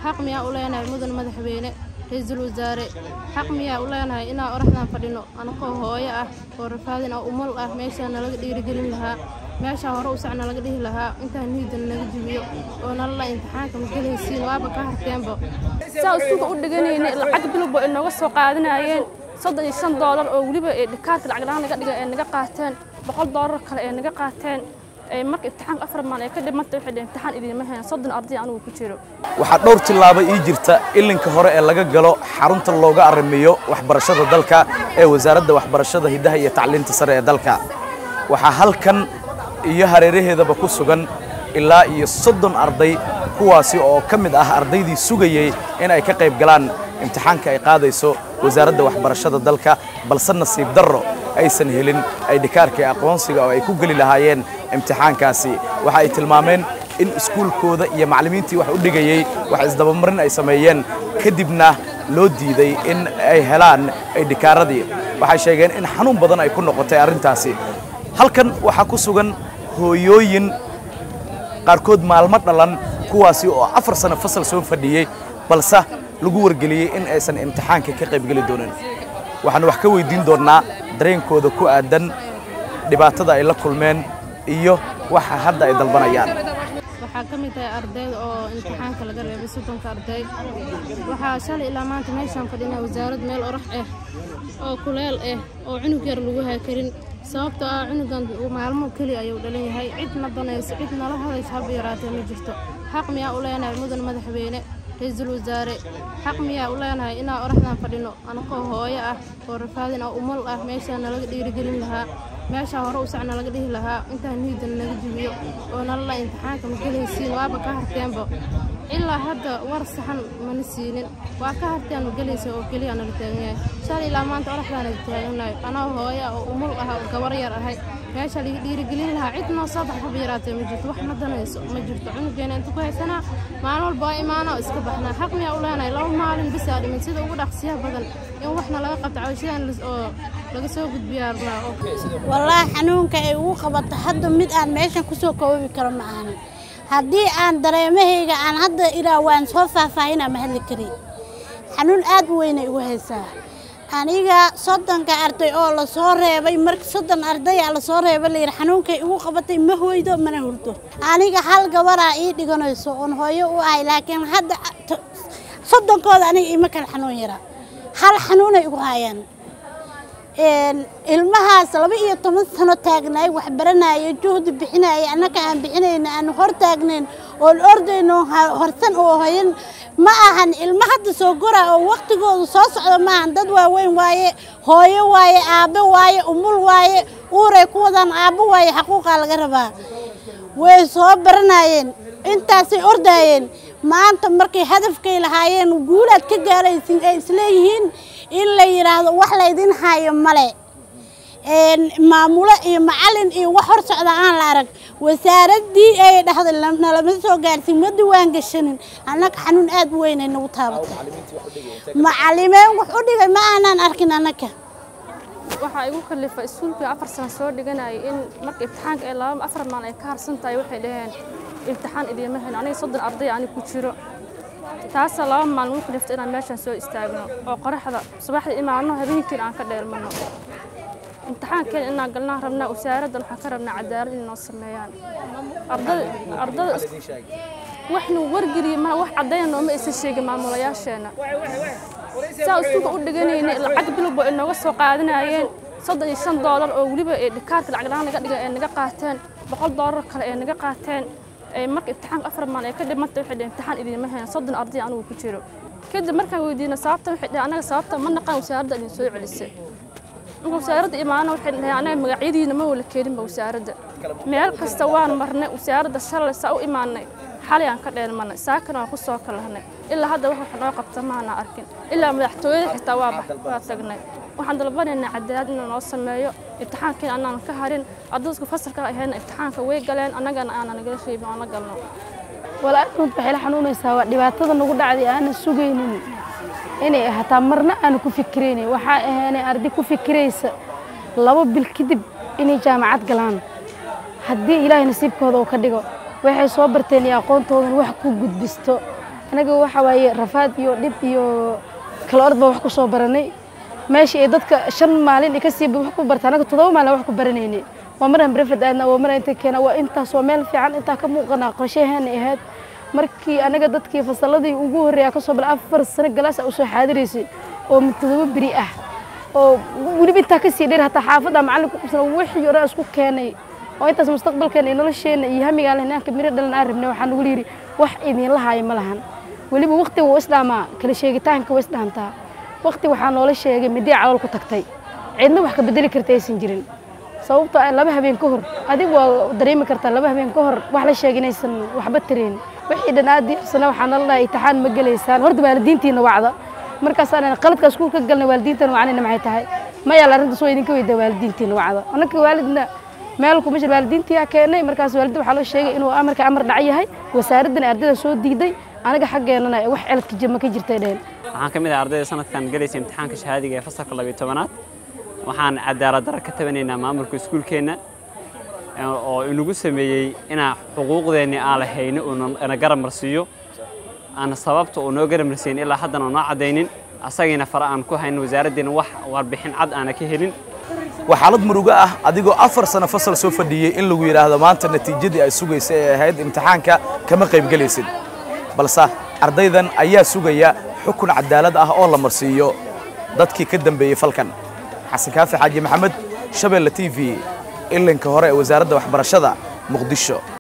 xaq miyaa u leenahay mudan madaxweyne ra-iisul wasaare xaq miyaa u leenahay inaan oraxdan fadhino anakoo hooyo ah oo rafaadin oo umal ah meeshaa nalaga dhiirigelin lahaa meeshaa hore usac nalaga dhihi lahaa intaan niidan naga jibiyo oo nalala imtixaanka ma gelaysiin waaba ka harteenba saa isuga u dhiganayna lacag bilowba ay nooga soo qaadanayeen soddon iyo shan doolar oo weliba ee dhikaarka lacag la-aan naga dhiga ee naga qaateen boqol doolar kale ee naga qaateen marka imtixaanka afar maalin ay ka dhimanta waxay dhaheen imtixaan idiinma hayn soddon arday anigu ku jiro waxaa dhowr tillaabo ii jirta ilinka hore ee laga galo xarunta looga arrimiyo waxbarashada dalka ee wasaaradda waxbarashada hiddaha iyo tacliinta sare ee dalka waxaa halkan iyo hareeraheedaba ku sugan ilaa iyo soddon arday kuwaasi oo ka mid ah ardaydii sugayey in ay ka qayb galaan imtixaanka ay qaadayso wasaaradda waxbarashada dalka balse nasiib darro aysan helin aydhikaarka aqoonsiga oo ay ku geli lahaayeen imtixaankaasi waxa ay tilmaameen in iskuulkooda iyo macallimiintii wax u dhigayey wax isdabamarin ay sameeyeen kadibna loo diiday in ay helaan aydhikaaradii waxay sheegeen in xanuun badan ay ku noqotay arrintaasi halkan waxaa ku sugan hooyooyin qaarkood maalmo dhalan kuwaasi oo afar sano fasal soo fadhiyey balse lagu wargeliyey in aysan imtixaanka ka qaybgeli doonin waxaan wax ka weydiin doonnaa dareenkooda ku aadan dhibaatada ay la kulmeen iyo waxa hadda ay dalbanayaan waxaa ka mid tahay ardayda oo imtixaanka laga reebay soddonka arday waxaa shalay ilaa maanta meeshaan fadhinaa wasaarad meel orax ah oo kuleel ah oo cunug yar lagu haakarin sababtoo ah cunugan maalmo keliya ayuu dhalan yahay cid na danayso cid nala hadayso haba yaraatee ma jirto xaq miyaa u leenahay mudan madaxweyne ra-iisul wasaare xaq miyaa u leenahay inaan oraxdan fadhino anakoo hooyo ah oo rafaadin oo umal ah meeshaa nalaga dhiirigelin lahaa meeshaa hore usac nalaga dhihi lahaa intaan niidan naga jibiyo oo nalala imtixaanka ma gelaysiin waaba ka harteenba ilaa hadda war saxan mana siinin waa ka harteen ma gelaysa oo keliya nala taagan yahay shalay ilaa maanta oraxdaana taaganahay anoo hooyo ah oo umul ah oo gabar yar ahay meesha laga dhiirigelin lahaa cid noo soo bax haba yaraatee ma jirto wax ma danayso ma jirto cunugeena inta ku haysanaa maalin walba waa imaanaa oo iska baxnaa xaq miyaa u leenahay laba maalin bisaa dhimin sida ugu dhaqsiyaha badan in waxna laga qabto cawshadan oo laga soo gudbiyaa rabnaa wallaahi xanuunka ay ugu qabato hadda mid aan meeshan kusoo koobi karo ma ahanin haddii aan dareemahayga aan hadda ilaa waan soo faahfaahinaa ma hadli karin xanuun aad u weynay igu haysaa aniga soddonka arday oo lasoo reebay marka soddon ardaya lasoo reebay layidhi xanuunkay igu qabatay ma hoydo mana hurdo aniga hal gabaraa ii dhiganayso oon hooyo u ahay laakiin hadda soddonkooda aniga ima kale xanuun yara hal xanuunay igu hayaan ilmahaas laba iyo toban sano taagnaay wax baranaya juhdi bixinaya annaka aan bixinayna aan hor taagnayn oon ordayno horsan oo hoyan ma ahan ilmo hadda soo gora oo waktigoodu soo socdo ma ahan dad waaweyn waaye hooyo waaye aabbe waaye umul waaye uuray ku wadaan aabbo waaye xaquuqaa laga rabaa way soo baranayeen intaasay ordaayeen maanta markay hadafkay lahaayeen guulaad ka gaaraysin ay isleeyihiin in la yidhaahdo wax laydin hayo male maamulo iyo macalin iyo wax hor socda aan la arag wasaaraddii ay dhahday nalama soo gaarsin ma diwaan gashanin annaga xanuun aad u weynay nagu taabatay macallimeen wax u dhigay ma aanaan arkin annaga waxaa igu kalifa iskuulkii afar sano soo dhiganayay in marka imtixaanka ay laba afar maalin ay ka harsan tahay waxay dhaheen imtixaan idiinma hayn aniga soddon arday ani ku jiro taasaa laba maalin ugu kaliftay inaan meeshaan soo istaagno oo qoraxda subaxdii imaano habeenkiina aan ka dheelmano imtixaankeena inaan galnaan rabnaa wasaaraddan waxaan ka rabnaa cadaalad inay noo sameeyaan ardada waxnu wargeliye mana wax caddayna nooma aysan sheegin maamulayaasheenna saa iskuulka u dhiganayna lacag bilowba ay nooga soo qaadanayeen soddon iyo shan doolar oo weliba ee dhikaarka lacag la-aan naga dhiga ee naga qaateen boqol doolar kale ee naga qaateen marka imtixaanka afar maalin ay ka dhimanta waxay dhaheen imtixaan idiinma hayn soddon arday anigu ku jiro kadib markaan weydiina sababta waxay dhaheen anaga sababta ma naqaan wasaaradda idin soo celisay marka wasaaradda imaana waxay dhaheen anaga magacyadiina ma wala keeninba wasaaradda meel kasta waan marnay wasaaradda shalay saa u imaanay xalay aan ka dheelmanay saakana waan ku soo kalahnay ilaa hadda wax wax noo qabta maana arkin ilaa madaxtooyada xitaa waa waa tagnay waxaan dalbanaynaa cadaalad inuu noo sameeyo imtixaankiina anaan ka harin ardadku fasalka ahayna imtixaanka way galeen annagana aanan nagala reebin oo na galno walaalkood waxay la xanuunaysaa waa dhibaatada nagu dhacday aanan sugaynin inay hataa marna aanu ku fikiraynin waxaa ahaanay arday ku fikiraysa laba bil kadib inay jaamacad galaan haddii ilaahay nasiibkooda uu ka dhigo waxay soo barteen iyo aqoontoodan wax ku gudbisto anaga waxa waaye rafaad iyo dhib iyo kala orod baan wax ku soo baranay meeshii ay dadka shan maalin ka sii wax ku barta anaga toddoba maalin wax ku baranaynay waa maraan brefad aadna waa maraan inta keena waa intaas waa meel fiican intaa ka muuqanaa qorshaheena ahayd markii anaga dadkii fasalladii ugu horreeya ka soo bila afar sano galaas a usoo xaadiraysay oo toddoba beri ah oo weliba intaa ka sii dheer hataa xaafadda macallinka ku qabsana wixii o dhan isku keenay oo intaas mustaqbalkeena iyo nolosheena iyo hamigaa lehnaanka miro dhalan aan rabnay waxaa nagu yidhi wax idinla haayo ma lahan weliba waqtiga wuu isdhaamaa kala sheegitaanka waa isdhaantaa waqti waxaa noola sheegay midii calool ku tagtay cidna wax ka bedeli karta aysan jirin sababtoo ah laba habeen ka hor adig waa dareemi kartaa laba habeen ka hor wax la sheegay inaysan waxba tareen wixii dhan aad diirsana waxaa nala dhahay imtixaan ma gelaysaan horta waalidiintiina wacda markaasaan qaladka iskuul ka galnay waalidiintana wacnayna maxay tahay ma yaala arrintaas waa idinka weydaa waalidiintiina wacda annaka waalidna meel kuma jir waalidiintiyaa keenay markaas waalidda waxaa loo sheegay inuu amarka amar dhac yahay wasaaraddana ardayda soo diiday anaga xaggeenana wax celadka jir ma ka jirtay dheen waxaan ka mid ah ardayda sanadkan galaysa imtixaanka shahaadiga ee fasalka labiyo tobanaad waxaan cadaalad darro ka tabanaynaa maamulka iskuulkeenna oo inagu sameeyey inaan xuquuqdeenni aan lahayni uu na garab marsiiyo aan sababta uu noo garab marsiin ilaa haddana noo caddaynin asagiina fara aan ku haynin wasaaraddeena wax warbixin cad aana ka helin waa xaalad murugo ah adigoo afar sano fasal soo fadhiyey in lagu yidhaahdo maanta natiijadii ay sugaysa ee ahayd imtixaanka kama qaybgelaysid balse ardaydan ayaa sugaya xukun cadaalad ah oo la marsiiyo dadkii ka dambeeyey falkan xasan kaafi xaaji maxamed shabeelle t v ilinka hore ee wasaaradda waxbarashada muqdisho